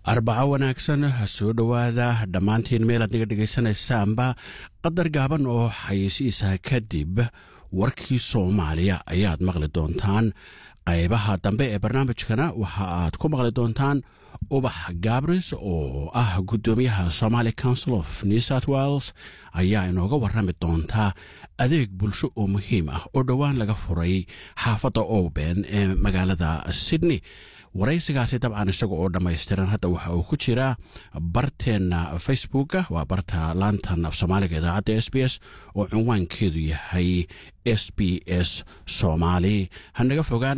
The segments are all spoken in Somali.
arbaco wanaagsan soo dhowaada dhammaantiin meelaad naga dhegaysanaysaanba qadar gaaban oo xayeysiisa kadib warkii soomaaliya ayaad maqli doontaan qaybaha dambe ee barnaamijkana waxa aad ku maqli doontaan ubax gabris oo ah guddoomiyaha somaali council of new south wales ayaa inooga warrami doontaa adeeg bulsho oo muhiim ah oo dhowaan laga furay xaafadda oben ee magaalada sydney waraysigaasi dabcan isaga oo dhammaystiran hadda waxa uu ku jiraa barteenna facebooka waa barta laantan af soomaaliga idaacadda s b s oo cinwaankeedu yahay s b s soomaali hanaga fogaan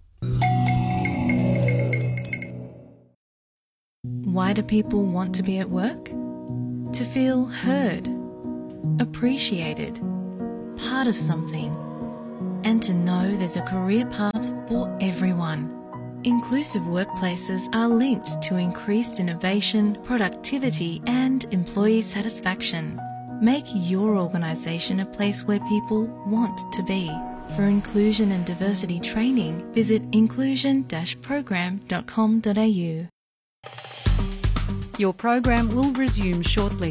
Why do people want to be at work? To feel heard, appreciated, part of something, and to know there's a career path for everyone. Inclusive workplaces are linked to increased innovation, productivity, and employee satisfaction. Make your organisation a place where people want to be. For inclusion and diversity training, visit inclusion-program.com.au. Your program will resume shortly.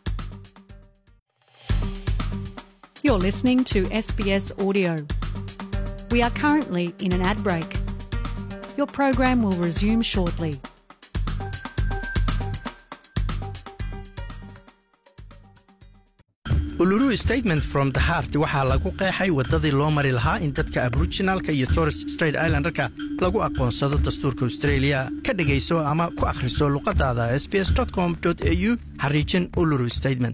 You're listening to SBS Audio. We are currently in an ad break. Your program will resume shortly. uluru statement from the heart waxaa lagu qeexay waddadii loo mari lahaa in dadka aboriginalka iyo torres straight islandarka lagu aqoonsado dastuurka australia ka dhegayso ama ku akhriso luqaddaada sbs com au xariijin uluru statement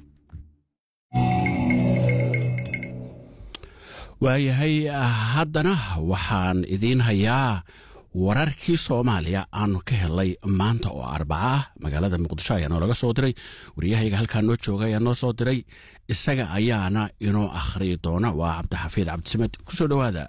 waayahay haddana waxaan idiin hayaa wararkii soomaaliya aanu ka helay maanta oo arbaca ah magaalada muqdisho ayaa noolaga soo diray waryahayga halkaa noo jooga ayaa noo soo diray isaga ayaana inoo akhriyi doona waa cabdixafiid cabdisamed ku soo dhowaada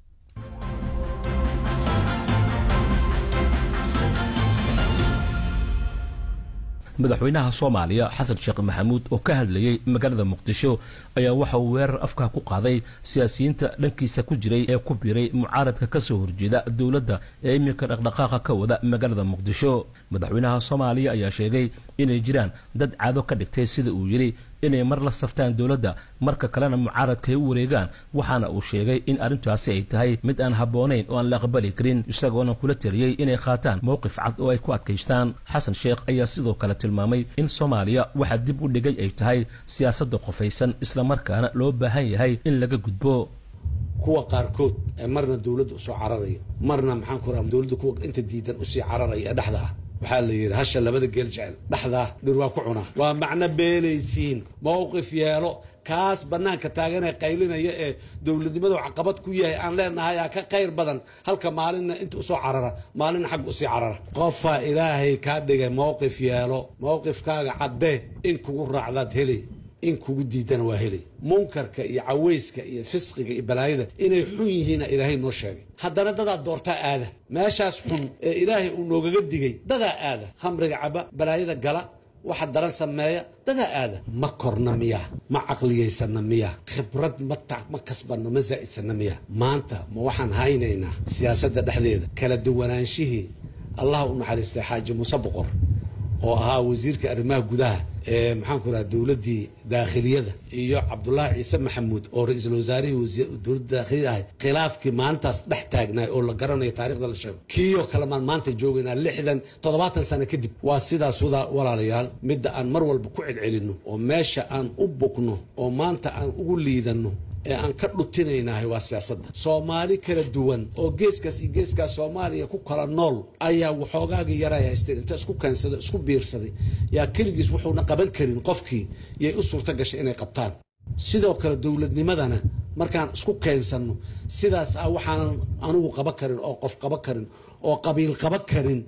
madaxweynaha soomaaliya xasan sheekh maxamuud oo ka hadlayey magaalada muqdisho ayaa waxa uu weerar afka ku qaaday siyaasiyiinta dhankiisa ku jiray ee ku biiray mucaaradka ka soo horjeeda dowladda ee iminka dhaqdhaqaaqa ka wada magaalada muqdisho madaxweynaha soomaaliya ayaa sheegay inay jiraan dad caado ka dhigtay sida uu yidhi inay mar la saftaan dowladda marka kalena mucaaradka ay u wareegaan waxaana uu sheegay in arrintaasi ay tahay mid aan habboonayn oo aan la aqbali karin isagoona kula taliyey inay qaataan mowqif cad oo ay ku adkaystaan xasan sheekh ayaa sidoo kale tilmaamay in soomaaliya waxaa dib u dhigay ay tahay siyaasadda qofaysan islamarkaana loo baahan yahay in laga gudbo kuwa qaarkood ee marna dowladda usoo cararaya marna maxaan ku raha dowladda kuwa inta diidan usii cararaya ee dhexda ah waxaa la yidhi hasha labada geel jecel dhexdaa dhir waa ku cunaa waa macno beenaysiin mowqif yeelo kaas bannaanka taaganee qaylinaya ee dowladnimadu caqabad ku yahay aan leenahay aa ka qayr badan halka maalinna inta usoo carara maalinna xagga usii carara qofaa ilaahay kaa dhigay mowqif yeelo mowqifkaaga caddee in kugu raacdaad heli in kugu diidana waa helay munkarka iyo cawayska iyo fisqiga iyo balaayada inay xun yihiina ilaahay noo sheegay haddana dadaa doortaa aada meeshaas xun ee ilaahay uu noogaga digay dadaa aada khamriga caba balaayada gala waxa daran sameeya dadaa aada ma korna miya ma caqliyaysanna miya khibrad ma kasbanno ma zaa'idsanna miya maanta ma waxaan haynaynaa siyaasadda dhexdeeda kala duwanaanshihii allah u naxariistay xaaji muuse boqor oo ahaa wasiirka arrimaha gudaha ee maxaanku raha dowladdii daakhiliyada iyo cabdulaahi ciise maxamuud oo ra-iisul wasaarihii dowladda daakhiliyada ahay khilaafkii maalintaas dhex taagnaay oo la garanayo taarikhda la sheego kiioo kale maan maanta joogaynaa lixdan toddobaatan sano kadib waa sidaas wada walaalayaal midda aan mar walba ku celcelinno oo meesha aan u bukno oo maanta aan ugu liidanno ee aan ka dhutinaynahay waa siyaasadda soomaali kala duwan oo geeskaas iyo geeskaas soomaaliya ku kala nool ayaa waxoogaagii yaray haysteen inta isku keensaday isku biirsaday yaa keligiis wuxuuna qaban karin qofkii yay u suurto gashay inay qabtaan sidoo kale dowladnimadana markaan isku keensanno sidaas ah waxaanan anugu qaban karin oo qof qaban karin oo qabiil qaban karin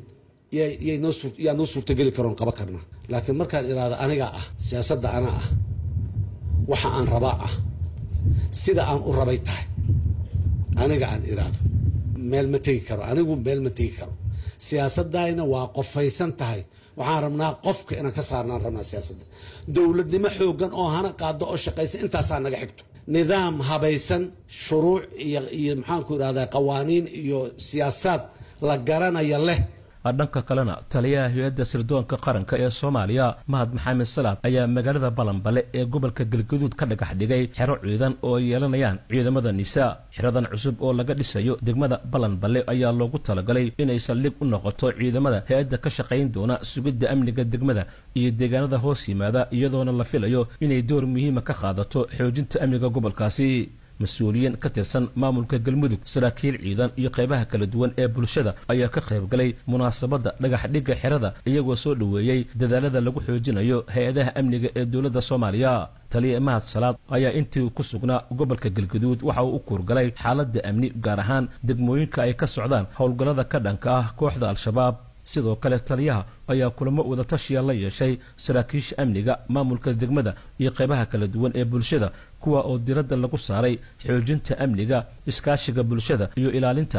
yaa noo suurtogeli karoon qaban karnaa laakiin markaan idhaahdo anigaa ah siyaasadda anaa ah waxa aan rabaa ah sida aan u rabay tahay aniga aan iraado meel ma tegi karo anigu meel ma tegi karo siyaasadayna waa qofaysan tahay waxaan rabnaa qofka inaan ka saarnaan rabnaa siyaasadda dowladnimo xoogan oo hana qaado oo shaqaysa intaasaa naga xigto nidaam habaysan shuruuc iyo iyo maxaanku idhahdaa qawaaniin iyo siyaasaad la garanaya leh dhanka kalena taliyaha hay-adda sirdoonka qaranka ee soomaaliya mahad maxamed salaad ayaa magaalada balanbale ee gobolka galgaduud ka dhagax dhigay xero ciidan oo ay yeelanayaan ciidamada nisa xeradan cusub oo laga dhisayo degmada balanbale ayaa loogu talagalay inay saldhig u noqoto ciidamada hay-adda ka shaqayn doona sugidda amniga degmada iyo deegaanada hoos yimaada iyadoona la filayo inay door muhiima ka qaadato xoojinta amniga gobolkaasi mas-uuliyiin ka tirsan maamulka galmudug saraakiil ciidan iyo qaybaha kala duwan ee bulshada ayaa ka qayb galay munaasabadda dhagax dhigga xerada iyagoo soo dhoweeyey dadaalada lagu xoojinayo hay-adaha amniga ee dowladda soomaaliya taliya mahad salaad ayaa intii ku sugnaa gobolka galgaduud waxa uu u kuurgalay xaaladda amni gaar ahaan degmooyinka ay ka socdaan howlgallada ka dhanka ah kooxda al-shabaab sidoo kale taliyaha ayaa kulamo wadatashiya la yeeshay saraakiisha amniga maamulka degmada iyo qaybaha kala duwan ee bulshada kuwa oo diradda lagu saaray xoojinta amniga iskaashiga bulshada iyo ilaalinta